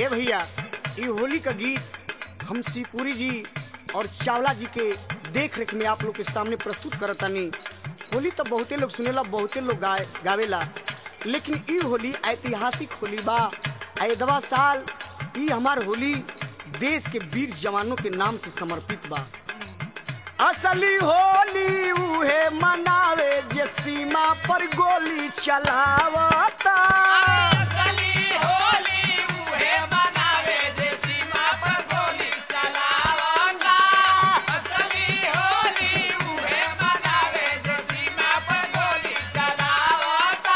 ए भैया ये होली का गीत हम शिवपुरी जी और चावला जी के देख रेख में आप लोग के सामने प्रस्तुत करतानी होली तो बहुते लोग सुनेला बहुते लोग गाए गावेला लेकिन ई होली ऐतिहासिक होली बा ऐदवा साल ई हमार होली देश के वीर जवानों के नाम से समर्पित बा असली होली उहे मनावे जे सीमा पर गोली चलावता असली होली उहे मनावे जे सीमा पर गोली चलावता असली होली उहे मनावे जे सीमा पर गोली चलावता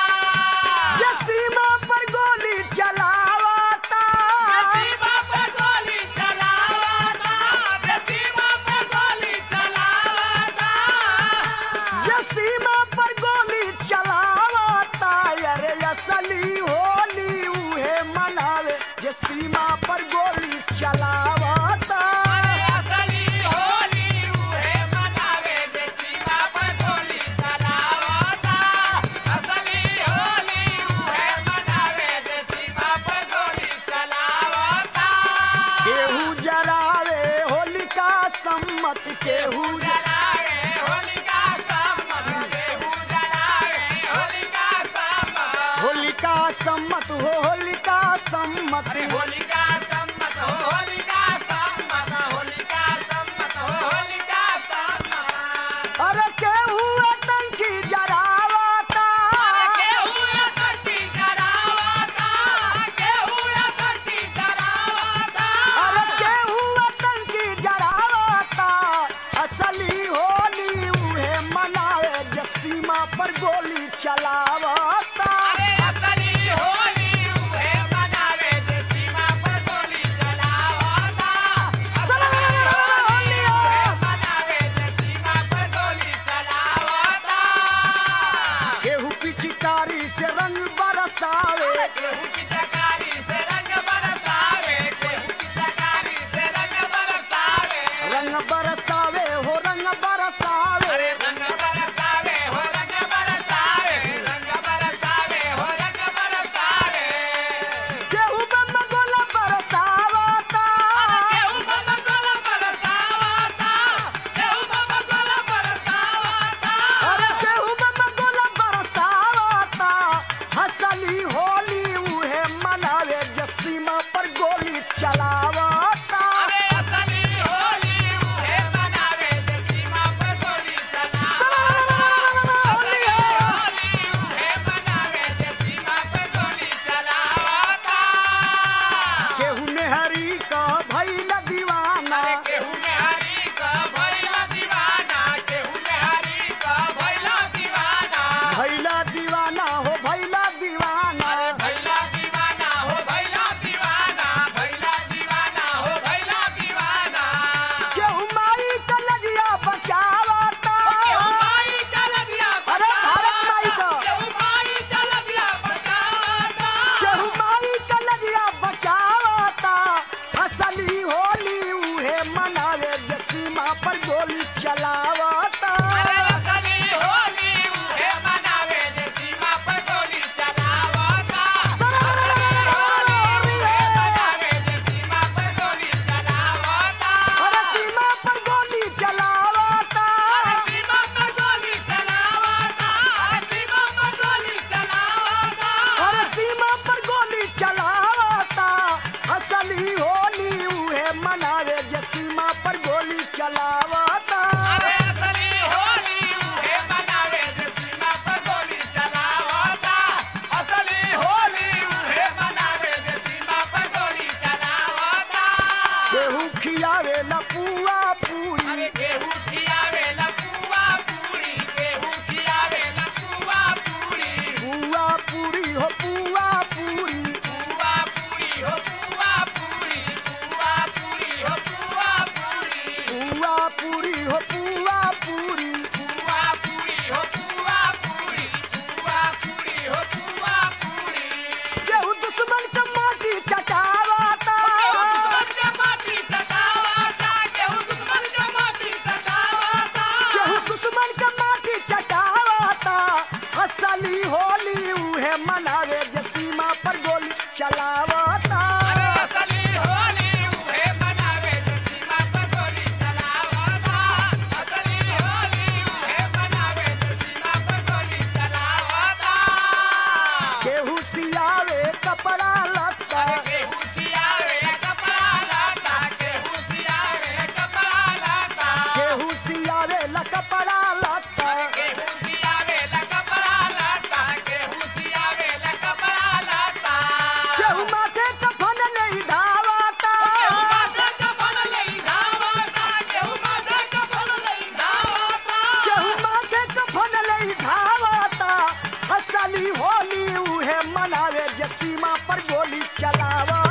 जे सीमा पर गोली चलावता सीमा पर गोली चलावता सीमा पर गोली चलावता जे सीमा पर गोली चलावता अरे असली होली उहे मनावे जे सीमा पर गोली चलावता असली होली उहे मनावे जे सीमा पर गोली चलावता असली होली उहे मनावे जे सीमा पर गोली चलावता केहू जरावे होलिका सम्मत केहू जलावे होलिका सम्मत केहू जलावे होलिका सम्मत होलिका सम्मत हो होलिका सम्मत होलिका सम्मत हो होलिका सम्मत होलिका सम्मत हो होलिका सम्मत अरे केहू टंकी जरावता केहू एकठी करावता केहू एकठी करावता अरे केहू टंकी जरावता असली होली उहे मनावे जे सीमा पर गोली चलावता अरे असली होली उहे मनावे जे सीमा पर गोली चलावता असली होली उहे मनावे जे सीमा पर गोली चलावता केहू पिचकारी से रंग बरसावे केहू की सकारी से रंग बरसावे केहू की सकारी से रंग बरसावे रंग बरसावे हो रंग बरसावे अरे रंग बरसावे हो रंग बरसावे रंग बरसावे हो रंग बरसावे केहू बम गोला बरसावता केहू बम गोला बरसावता केहू बम गोला बरसावता अरे केहू बम गोला बरसावता हसली होली उहे मनावे जे सीमा पर गोली चलावता अरे असली होली उहे मनावे जे सीमा पर गोली चलावता असली होली उहे मनावे जे सीमा पर गोली चलावता केहू मेहरी का भइल दीवाना केहू में हरी का भैला दीवाना केहू में हरी का भैला दीवाना भइला दीवाना हो भइला दीवाना भैला दीवाना हो भैला दीवाना भैला दीवाना हो भैला दीवाना केहू माई का लगिया बचावता केहू माई चल दिया अरे भारत माई का केहू माई चल दिया बचावता केहू माई का लगिया बचावता असली होली उहे मनावे जे सीमा पर गोली चलावता अरे असली होली उहे मनावे जे सीमा पर गोली चलावता असली होली उहे मनावे जे सीमा पर गोली चलावता अरे सीमा पर गोली चलावता सीमा पर गोली चलावता सीमा पर गोली चलावता अरे सीमा पर गोली चलावता असली होली उहे मनावे जे सीमा पर गोली चलावता अरे असली होली उहे मनावे जे सीमा पर गोली चलावता असली होली उहे मनावे जे सीमा पर गोली चलावता केहू खियावे न पुआ पूरी अरे केहू खियावे लपुआ पूरी केहू खियावे लपुआ पूरी पुआ पूरी हो पुआ पूरी पुआ पूरी हो पुआ पूरी पुआ पूरी हो पुआ पूरी पुआ पूरी हो पुआ पूरी पुआ पूरी हो पुआ पूरी पुआ पूरी हो पुआ पूरी केहू दुश्मन के माटी चटावता केहू दुश्मन के माटी सतावता केहू दुश्मन के माटी सतावता केहू दुश्मन के माटी चटावता असली होली उहे मनावे जे सीमा पर गोली चलावता केहू सियावे कपड़ा लत्ता केहू सियावे कपड़ा लाता केहू सियावे कपड़ा लाता केहू सियावे ला कपड़ा लत्ता केहू सियावे कपड़ा लाता केहू सियावे कपड़ा लाता केहू माथे कफन नहीं धावाता केहू माथे कफन नहीं धावता केहू माथे कफन नहीं धावता केहू माथे कफन नहीं धावाता असली होली उहे मनावे जे सीमा पर गोली चलावा